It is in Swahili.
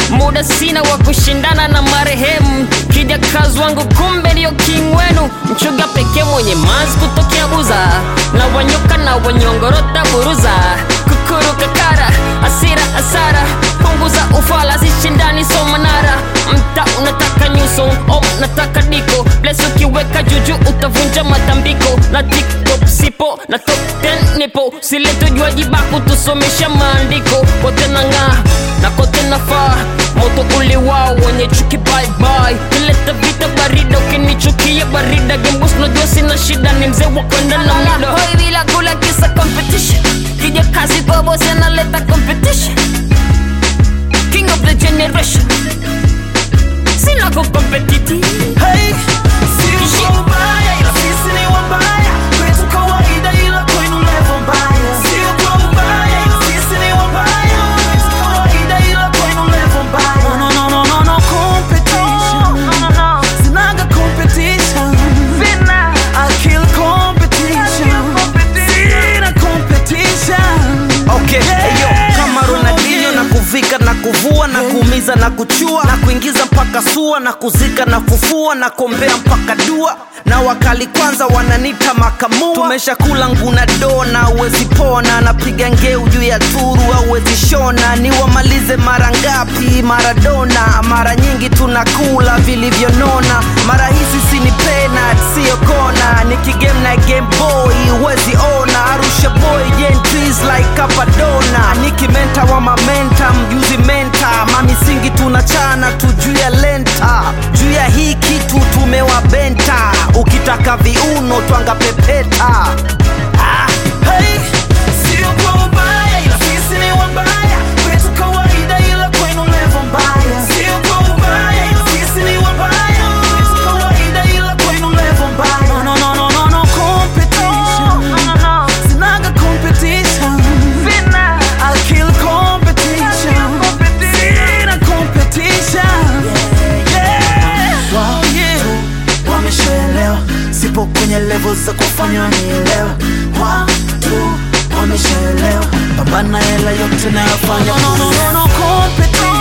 muda sina wa kushindana na marehemu kijakazi wangu kumbe ndio king wenu mchuga pekee mwenye mazi kutokea buza na wanyoka na wanyongorota buruza kukuruka kara asira asara punguza ufala zishindani somanara mta unataka nyuso o nataka diko bles ukiweka juju utavunja matambiko na tiktok sipo na top 10 nipo siletojwaji baku tusomesha maandiko kote na ng'aa na kote nafaa moto uliwao wenye chuki bye kileta vita barida ukinichukia barida gembus najua sina shida ni mzee wa kwenda na muda hoi bila kula kisa competition kija kazi kwa bosi analeta competition king of the generation sina kukompetiti Hey, si uko ubaya ila sisi ni wabaya kwetu kawaida ila kwenu level mbaya si uko ubaya ila sisi ni wabaya kwetu kawaida ila kwenu level mbaya no no no no no competition sinaga competition I kill competition sina competition okay hey, yo, kama ronaldinho na kuvika na kuvua na kuumiza na kuchua na kuingiza mpaka sua na kuzika na kufua na kombea mpaka dua na wakali kwanza wananita makamua tumeshakula nguna dona uwezi pona napiga ngeu juu ya turu auwezi shona ni wamalize mara ngapi maradona mara nyingi tunakula vilivyonona mara hizi sini penat siyo kona nikigame na game boy uwezi ona arusha boy gentries like kapadona nikimenta wa mamenta mjuzi menta mamisingi tunachana tu juu ya lenta juu ya hii kitu tumewabenta ukitaka viuno twanga pepeta ah. Hey, si uko ubaya ila sisi ni wabaya kwetu kawaida ila kwenu level mbaya si uko ubaya ila sisi ni wabaya kwetu kawaida ila kwenu level mbaya no no no no no competition sinaga competition I kill competition sina competition yeah wow yeah wameshaelewa sipo kwenye level za kufanywa nielewa watu wameshaelewa pambana hela yote nayofanya no, no, no, no, no, competition